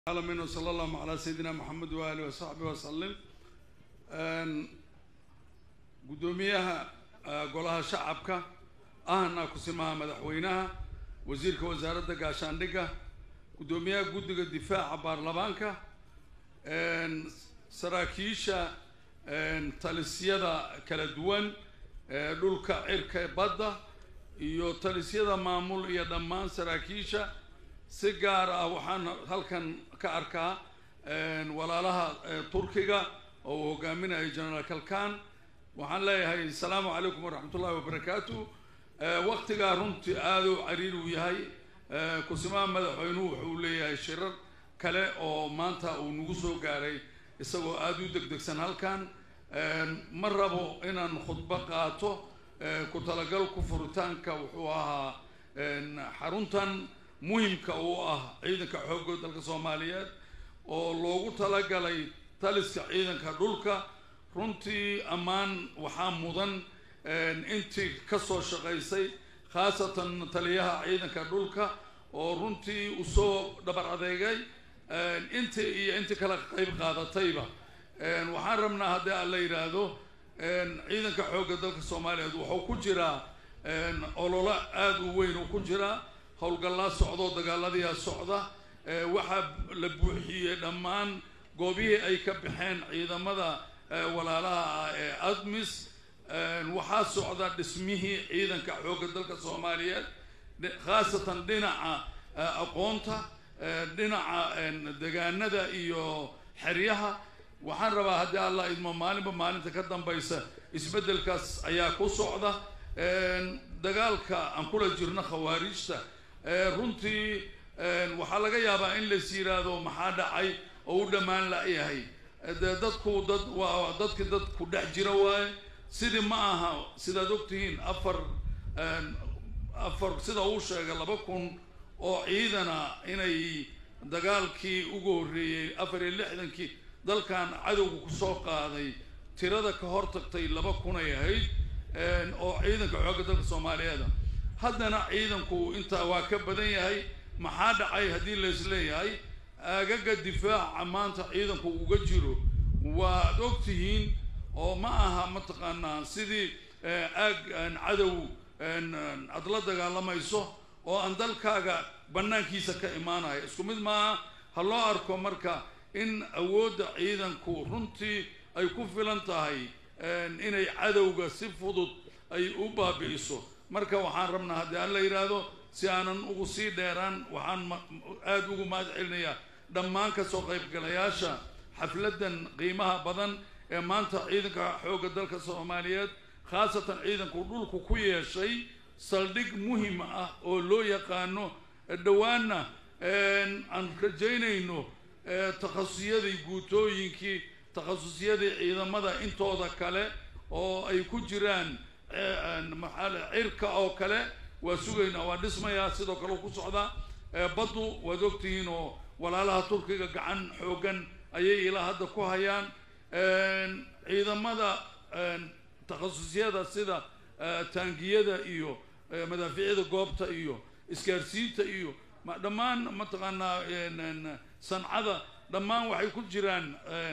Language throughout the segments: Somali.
alamin wsala allahu calaa sayidina maxamed waaalih wasaxbi wasalim guddoomiyaha golaha shacabka ahna kusimaha madaxweynaha wasiirka wasaaradda gaashaandhigga guddoomiyaha guddiga difaaca baarlamaanka saraakiisha talisyada kala duwan dhulka cirka badda iyo talisyada maamul iyo dhammaan saraakiisha si gaar ah waxaan halkan ka arkaa walaalaha turkiga oo uu hogaaminayo generaal kalkan waxaan leeyahay asalaamu calaykum waraxmat ullahi wabarakaatu waktigaa runtii aada u cariir uu yahay kusimaha madaxweynuhu wuxuu leeyahay shirar kale oo maanta uu nagu soo gaaray isagoo aada u degdegsan halkan ma rabo inaan khudbo qaato ku talagalku furitaanka wuxuu ahaa xaruntan muhimka uu ah ciidanka xoogga dalka soomaaliyeed oo loogu talagalay taliska ciidanka dhulka runtii ammaan waxaa mudan intii kasoo shaqaysay khaasatan taliyaha ciidanka dhulka oo runtii usoo dhabar adeegay intii iyo intii kala qayb qaadatayba waxaan rabnaa haddii aan la yidhaahdo ciidanka xoogga dalka soomaaliyeed wuxuu ku jiraa ololo aada u weyn uu ku jiraa howlgallaa socdoo dagaaladiyaa socda waxaa la buuxiyey dhammaan goobihii ay ka baxeen ciidamada walaalaha ah ee admis waxaa socda dhismihii ciidanka xoogga dalka soomaaliyeed khaasatan dhinaca aqoonta dhinaca degaanada iyo xeryaha waxaan rabaa haddii allah idmo maalinba maalinta ka dambaysa isbeddelkaas ayaa ku socda dagaalka aan kula jirno khawaarijta runtii waxaa laga yaabaa in lais yiraahdo maxaa dhacay oo u dhammaan la-yahay dee dadku dad waa dadki dad ku dhex jira waaye sidii ma aha sidaad ogtihiin afar afar sida uu sheegay laba kun oo ciidana inay dagaalkii ugu horreeyey afar iyo lixdankii dalkan cadowga kusoo qaaday tirada ka hor tagtay laba kun ay ahayd oo ciidanka xoogga dalka soomaaliyeeda haddana ciidanku intaa waa ka badan yahay maxaa dhacay haddii lais leeyahay aagaga difaaca maanta ciidanku uga jiro waad og tihiin oo ma aha mataqaanaa sidii aag cadow aad la dagaalamayso oo aan dalkaaga bannaankiisa ka imaanaya isku mid maaha ha loo arko marka in awoodda ciidanku runtii ay ku filan tahay inay cadowga si fudud ay u baabi'iso marka waxaan rabnaa haddii aan la yidhaahdo si aanan ugu sii dheeraan waxaan aada ugu mahad celinayaa dhammaan kasoo qaybgalayaasha xafladdan qiimaha badan ee maanta ciidanka xoogga dalka soomaaliyeed khaasatan ciidanku dhulku ku yeeshay saldhig muhim ah oo loo yaqaano dhowaanna aan rajaynayno takhasusiyadii guutooyinkii takhasusiyadii ciidamada intooda kale oo ay ku jiraan maxaale cirka oo kale waa sugaynaa waa dhismayaa sidoo kale ku socdaa baddu waad ogtihiin oo walaalaha turkiga gacan xoogan ayay ilaa hadda ku hayaan ciidamada takhasusiyada sida taangiyada iyo madaafiicda goobta iyo isgaarsiinta iyo dhammaan mataqaanaa sancada dhammaan waxay ku jiraan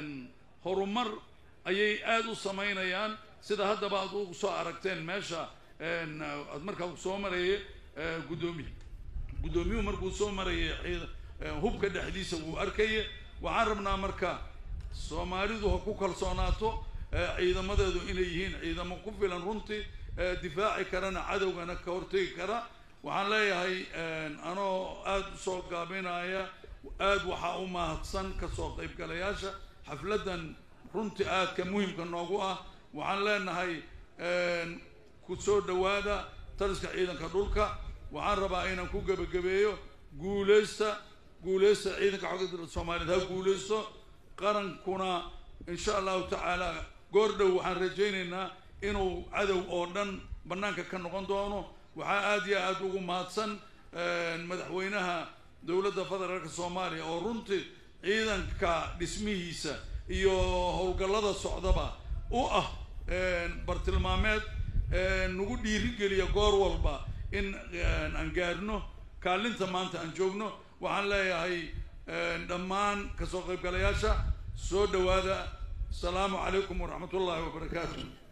horumar ayay aada u samaynayaan sida haddaba aad u soo aragteen meesha aad markaa soo maraya guddoomiy guddoomiyuhu markuu soo marayay hubka dhexdiisa wuu arkaya waxaan rabnaa marka soomaalidu ha ku kalsoonaato ciidamadeedu inay yihiin ciidamo ku filan runtii difaaci karana cadowgana ka hortegi kara waxaan leeyahay anoo aada usoo gaabinaya aada waxaa u mahadsan kasoo qaybgalayaasha xafladdan runtii aadka muhimka noogu ah waxaan leenahay ku soo dhawaada taliska ciidanka dhulka waxaan rabaa inaan ku gebagabeeyo guuleysta guuleysta ciidanka xogga dalka soomaaliyeed ha guuleysto qarankuna insha allahu tacaala goor dhow waxaan rajaynaynaa inuu cadow oo dhan bannaanka ka noqon doono waxaa aada iyo aada ugu mahadsan madaxweynaha dowladda federaalka soomaaliya oo runtii ciidanka dhismihiisa iyo howlgallada socdaba u ah bartilmaameed nagu dhiirigeliya goor walba in aan gaarno kaalinta maanta aan joogno waxaan leeyahay dhammaan kasoo qaybgalayaasha soo dhowaada asalaamu calaykum waraxmat ullaahi wabarakaatu